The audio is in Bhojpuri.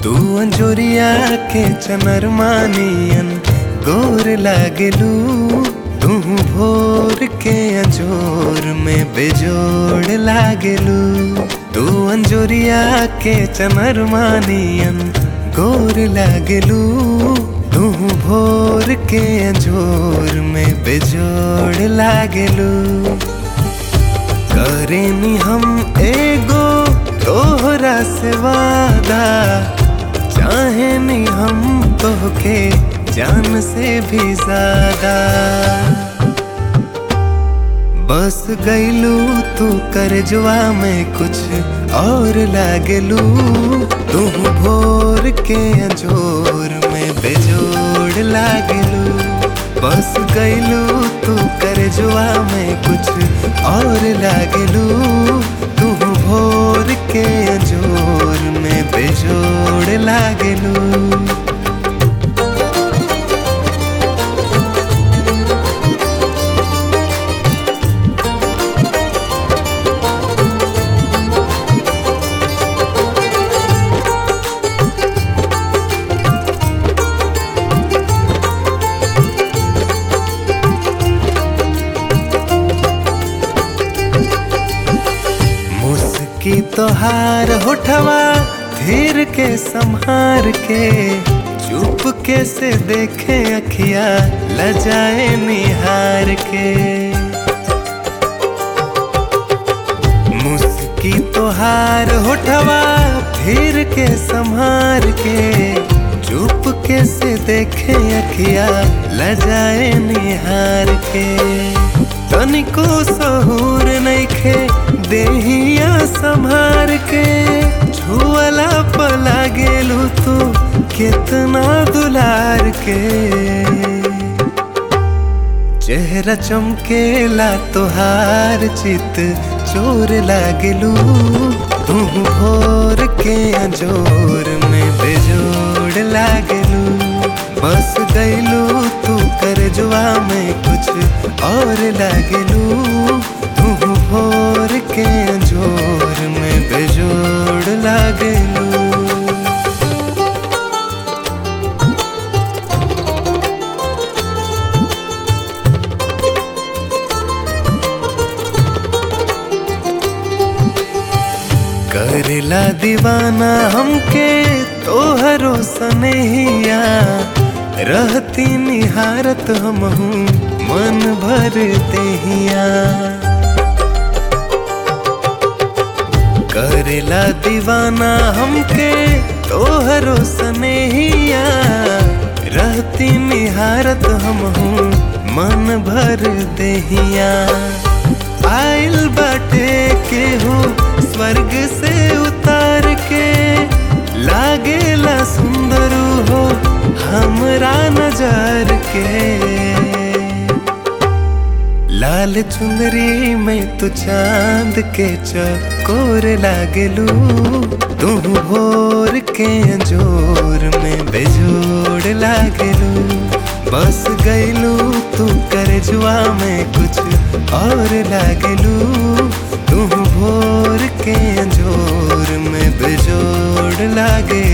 तू अंजोरिया के चनरमानियन गोर लागलू तू भोर के अंजोर में बेजोड़ लागलू तू अंजोरिया के चनरमानियन गोर लागलू तू भोर के अंजोर में बेजोड़ लागलू करेनी हम एगो तोहरा से वादा चाहे नी हम तोहके जान से भी ज्यादा बस गईलू तू करजवा में कुछ और लागलू तू भोर के अंजोर में बेजोड़ लागलू बस गईलू तू करजवा में कुछ और लागलू तू भोर के अंजोर में बेजोड़ लागलू मुस्की तोहार होठवा धीर के संहार के चुप के से देखे अखिया लजाए निहार के मुस्की तोहार होठवा धीर के संहार के चुप के से देखे अखिया लजाए निहार के तनिको सहूर नइखे देहिया संभार के छुअला पला गेलू तू कितना दुलार के चेहरा चमकेला तोहार चित चोर लागलू तू भोर के अंजोर में बेजोड़ लागलू बस गईलू तू करजवा में कुछ और लागलू तू भोर के अंजोर में बेजोड़ लागलू करेला दीवाना हमके तोहरो सनेहिया रहती निहारत हम मन भर देहिया करेला दीवाना हमके तोहरो सनेहिया रहती निहारत हम मन भर देहिया आइल बाटे केहू स्वर्ग से उतार के लागेला सुंदर हो हमरा नजर के लाल चुंदरी में तू चांद के चकोर लागलू तू भोर के अंजोर में बेजोड़ लागलू बस गईलू तू करजवा में कुछ और लागलू तू भोर के अंजोर में बेजोड़ लागे